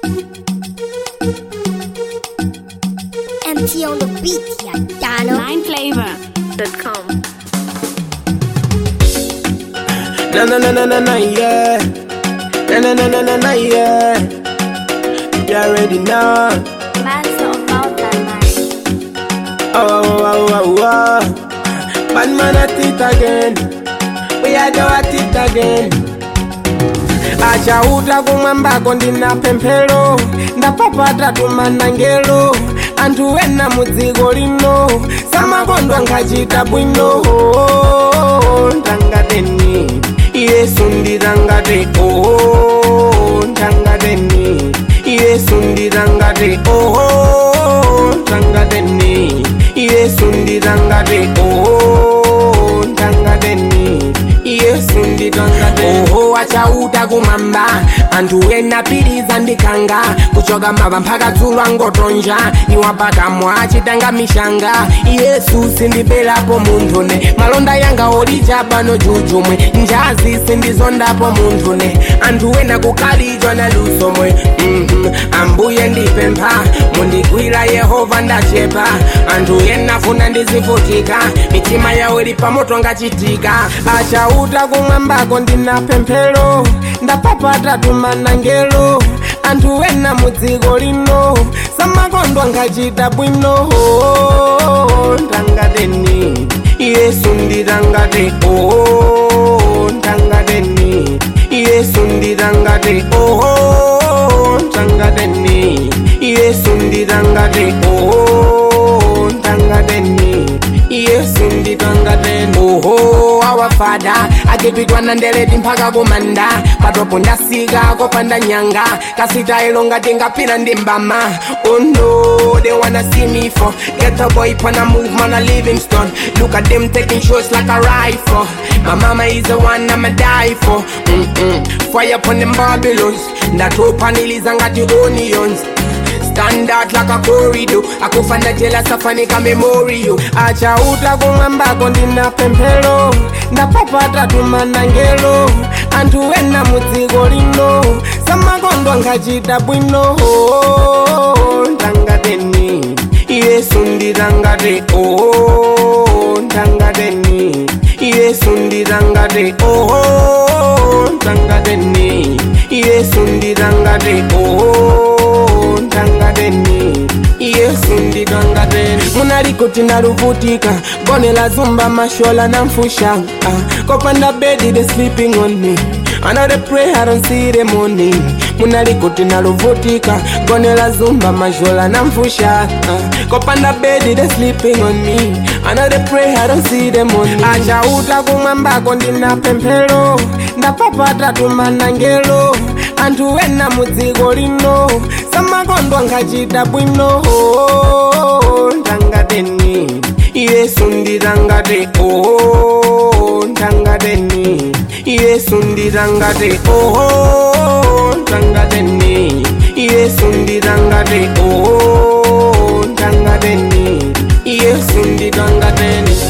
MT on the beat, ya Dano. Nineflavor.com. Na na na na na na yeah. Na na na na na na yeah. You already know. Master of Mountain Lion. Oh oh oh oh oh. Bad man at it again. We are do at it again. achauta kumwambako ndina pemphero ndapapata tumanangelo anthu ena mudziko lino samakondwa nkhachita bwino ndangateni yesu nditangate o ndangateni yesu nditangate o ndangateni yesu nditangate o ndangateni yesu nditangate oho achauta kumamba anthu ena piriza ndikanga kuchoka mava mpaka dzulo angotonja iwapakamwa achitanga mishanga yesu sindipelapo munthune malonda yanga olija pano jujumwe njazi sindizondapo munthune anthu ena kukhalidzwa na lusomwe Mhm. ambuye ndipempha mundigwira yehova ndachepa anthu ena funa ndizivutika mitima yawo ili pamoto ngachitika achauta kumwambako ndina pemphero ndapapata tumanangelo anthu ena mudziko lino samakondwa ngachita bwino ndangateni yesu nditangate o ndangateni yesu nditangate o ndangateni yesu nditangate o ndangateni yesu nditwangateni oho awafada akipitwa na ndeleti mpaka kumanda patopo ndasika kopanda nyanga kasitailo ngati ngapira ndi mbama oh no they wanna see me for get a boy pana move man a livingstone look at them taking shots like a rifle my mama is the one i'ma die for Mm-mm. fire upon them babylons ndatopaniliza ngati onions stand out like a corridor akufanda jela safanika memorial achauta kumwambako ndina pemphero ndapapata tumanangelo anthu ena mudziko lino samakondwa ngachita bwino ndangateni yesu nditangate o ndangateni yesu nditangate o ndangateni yesu nditangate o ndangateni yesu nditwangateni munalikuti naluvutika gone la zumba mashola na mfusha ah, kopanda bedi they sleeping on me I know they pray, I don't see the money munalikuti naluvutika gone la zumba mashola na mfusha ah, kopanda bedi they sleeping on me I know they pray, I don't see the money achauta kumwambako ndina pemphero ndapapata tumanangelo anthu ena mudziko lino samakondwa ngachita bwino ndangateni yesu nditangate o ndangateni yesu nditangate o ndangateni yesu nditangate o ndangateni yesu nditangateni